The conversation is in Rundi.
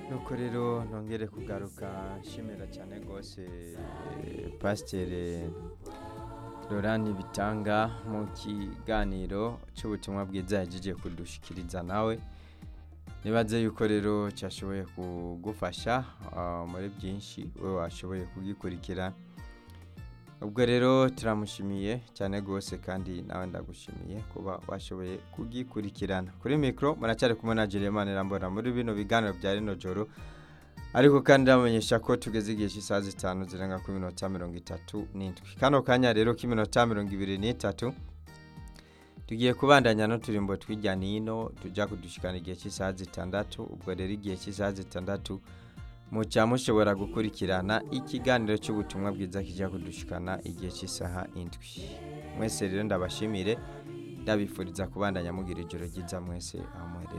nuko rero nongere kugaruka nshimira cyane rwose eh, pasiteri Laurent bitanga mu kiganiro cy'ubutumwa bwiza yagiye kudushikiriza nawe nibaze yuko rero cyashoboye kugufasha ah, muri byinshi wowe washoboye kugikurikira ubwo rero turamushimiye cyane rwose kandi nawe ndagushimiye kuba washoboye kugikurikirana kuri mikoro muracyari kumwe na Jeremane Rambona muri bino biganiro bya rino joro ariko kandi ndamenyesha ko tugeze igihe cy'isaha zitanu zirenga ku minota mirongo itatu n'indwi kano kanya rero k'iminota mirongo ibiri n'itatu tugiye kubandanya n'uturimbo tw'ijya n'ino tujya kudushikana igihe cy'isaha zitandatu ubwo rero igihe cy'isaha zitandatu muca mushobora gukurikirana ikiganiro cy'ubutumwa bwiza kijya kudushikana igihe cy'isaha indwi mwese rero ndabashimire ndabifuriza kubandanya mugira ijoro ryiza mwese aho muherereye